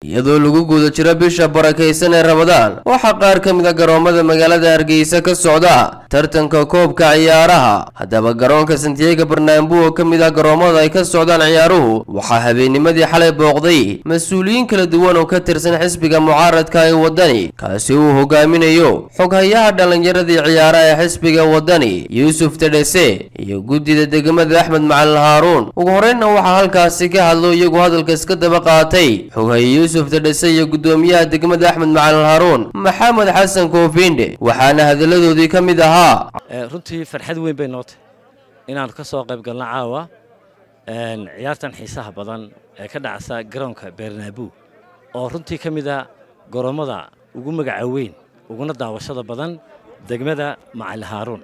iyadoo lagu guda jiro bisha barakaysan ee ramadaan waxaa qaar ka mid a garoomada magaalada hargeysa ka socda tartanka koobka ciyaaraha haddaba garoonka santiago barnaambu oo ka mid ah garoomada ay ka socdaan ciyaaruhu waxaa habeennimadii xalay booqday mas-uuliyiin kala duwan oo ka tirsan xisbiga mucaaradka ee waddani kaasi uu hogaaminayo xoghayaha dhallinyaradii ciyaaraha ee xisbiga waddani yuusuf tedhese iyo guddida degmada axmed macalin haaruun ugu horreynna waxaa halkaasi ka hadlo iyagu hadalka iska daba qaatay xoghaye yuusuf tedhese iyo guddoomiyaha degmada axmed macalin haaruun maxamed xasan koofinde waxaana hadalladoodii ka mid ahaa runtii farxad weyn bay noo tahay inaannu ka soo qayb galno caawa ciyaartan xiisaha badan ee ka dhacsa garoonka beernaabu oo runtii ka mid a goroommada ugu magaca weyn uguna daawashada badan degmada macali haaruun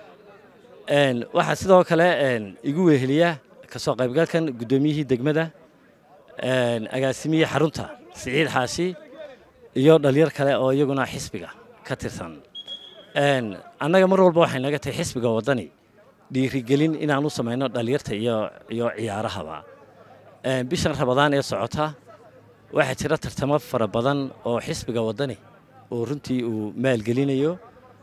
waxaa sidoo kale igu weeheliya ka soo qaybgalkan guddoomiyihii degmada agaasimihii xarunta siciid xaashi iyo dhalinyar kale oo iyaguna xisbiga ka tirsan annaga mar walba waxay naga tahay xisbiga waddani dhiirigelin inaan u samayno dhalinyarta iyo iyo ciyaarahaba bishan rabadaan ee socota waxaa jira tartamo fara badan oo xisbiga waddani oo runtii uu maalgelinayo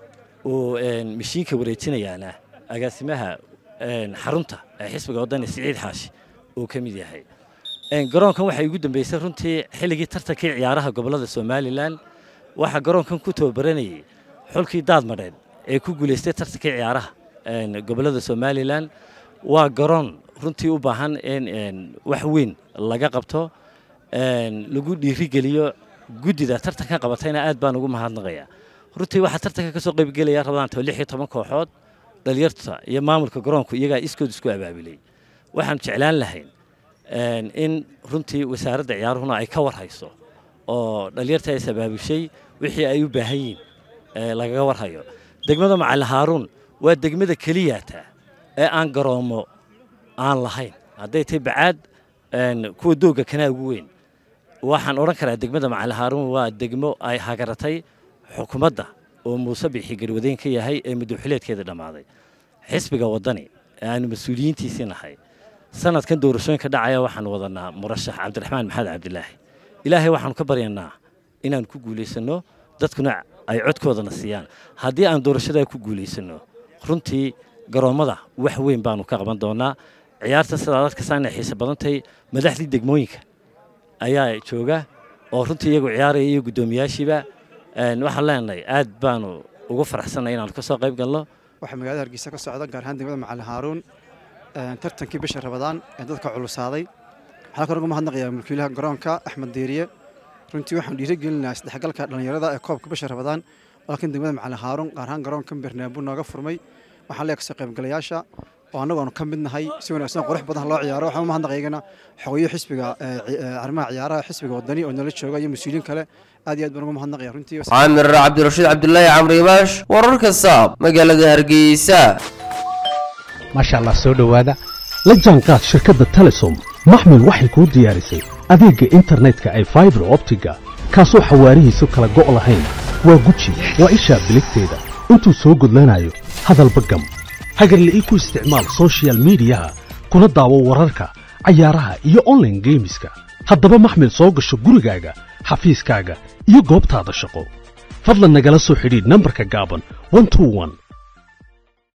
uu mashiinka wareejinayaana agaasimaha xarunta ee xisbiga waddani siciid xaashi uu ka mid yahay garoonkan waxay ugu dambeysay runtii xilligii tartankii ciyaaraha gobollada somalilan waxaa garoonkan ku tababaranayay xulkii daadmadheed ee ku guulaystay tartankii ciyaaraha gobollada somalilan waa garoon runtii u baahan in wax weyn laga qabto lagu dhiirigeliyo guddida tartanka qabatayna aad baan ugu mahadnaqayaa runtii waxaa tartanka ka soo qaybgelaya rabadaanta lix iyo toban kooxood dhalinyarta iyo maamulka garoonku iyagaa iskood isku abaabilay waxaan jeclaan lahayn in runtii wasaaradda ciyaaruhuna ay ka war hayso oo dhalinyarta is abaabushay wixii ay u baahan yihiin lagaga warhayo degmada macali haaruun waa degmada keliyaata ee aan garoomo aan lahayn hadday tahay bacaad kuwa doogga kanaa ugu weyn waxaan odhan karaa degmada macali haaruun waa degmo ay hagaratay xukuumadda oo muuse bixi garwadeyn ka yahay ee muddoxileedkeeda dhammaaday xisbiga waddani ee aanu mas-uuliyiintiisii nahay sanadkan doorashooyinka dhacaya waxaan wadanaa murashax cabdiraxmaan maxamed cabdilaahi ilaahay waxaanu ka baryanaa inaan ku guulaysanno dadkuna ay codkoodana siiyaan haddii aan doorashadaa ku guulaysanno runtii garoommada wax weyn baanu ka qaban doonaa ciyaarta sidaad arkaysaa inay xiise badantahay madaxdii degmooyinka ayaa jooga oo runtii iyagu ciyaaraya iyo guddoomiyaashiiba waxaan leenahay aad baanu ugu faraxsanay inaanu ka soo qayb galno waxaa magaalada hargeysa ka socda gaar ahaan degmada macalin haaruun tartankii bisha rabadaan ee dadka culusaaday waxaa kaloo uga mahadnaqayaa mulkiilaha garoonka axmed deeriye runtii waxaan dhiirigelinayaa isdhexgalka dhallinyarada ee koobka bisha rabadaan laakiin degmada macalin haaruun gaar ahaan garoonka bernaambu nooga furmay waxaan leeyahay kasoo qaybgalayaasha oo annagoonu ka mid nahay si wanaagsan qurux badan loo ciyaaro waxaan u mahadnaqaygana xogeyo xisbiga arrimaha ciyaaraha xisbiga waddani oo nala jooga iyo mas-uuliyiin kale aad iyo aad baan ugu mahadnaqaya runtii caamir cabdirashiid cabdulaahi camri ibaash wararka saab magaalada hargeysa maasha allah soo dhowaada la jaanqaad shirkadda telesom maxmil waxay kuu diyaarisay adeegga internetka ay faibar optiga kaasoo xawaarihiisu kala go' lahayn waa guji waa ishaa biligteeda intuu soo gudlanayo hadalba gam hagarle ii ku isticmaal sochial midiyaha kuna daawo wararka cayaaraha iyo onlaine geemiska haddaba maxmil soo gasho gurigaaga xafiiskaaga iyo goobtaada shaqo fadlan nagala soo xidhiidh nambarka gaaban